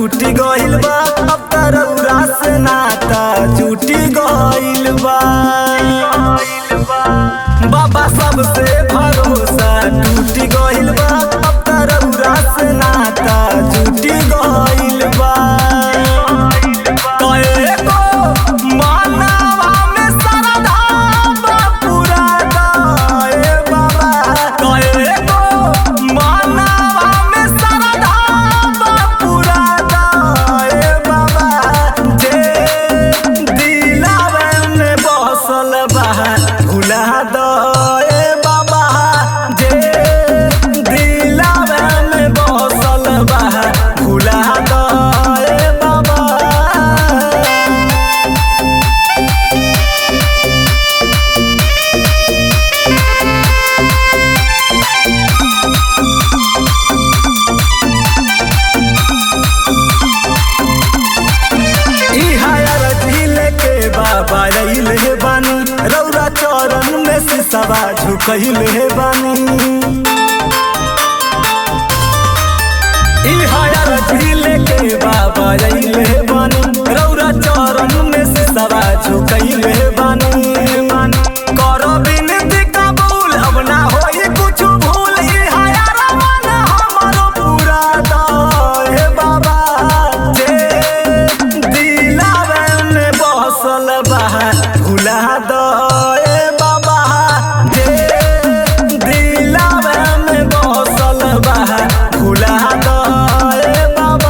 टूटी गइल बा अब तरौरा से नाता टूटी गइल बा बाबा सबसे भरोसा टूटी गइल बा अब तरौरा से नाता टूटी गइल बा कएगो मानवा में श्रद्धा बा पूरा गए बाबा कएगो मानवा में श्रद्धा बा पूरा गए बाबा जे दिलावे में बसल बा भुला दए बाबा जे दिलावे में बसल बा भुला दए बाबा ई हायर झीले के बाबा रैल हे बानी रौरा चरण में सिसवा झुकैल हे बानी ई हायर झीले के बाबा रैल हे बानी रौरा चरण में सिसवा झुकैल हे बानी करो बिनती कबूल अब ना होई कुछ भूल ई हायर मन हमरो पूरा दे बाबा जे दिलावे में बसल बा भुला दए बाबा जे दिलावे में बसल बा भुला दए बाबा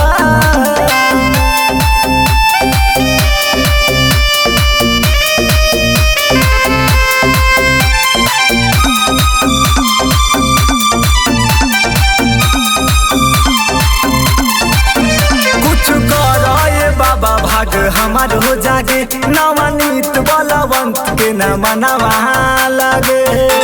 कुछ करो ये बाबा भाग हमार हो जागे नवनीत बलवंत के न मनवा लगे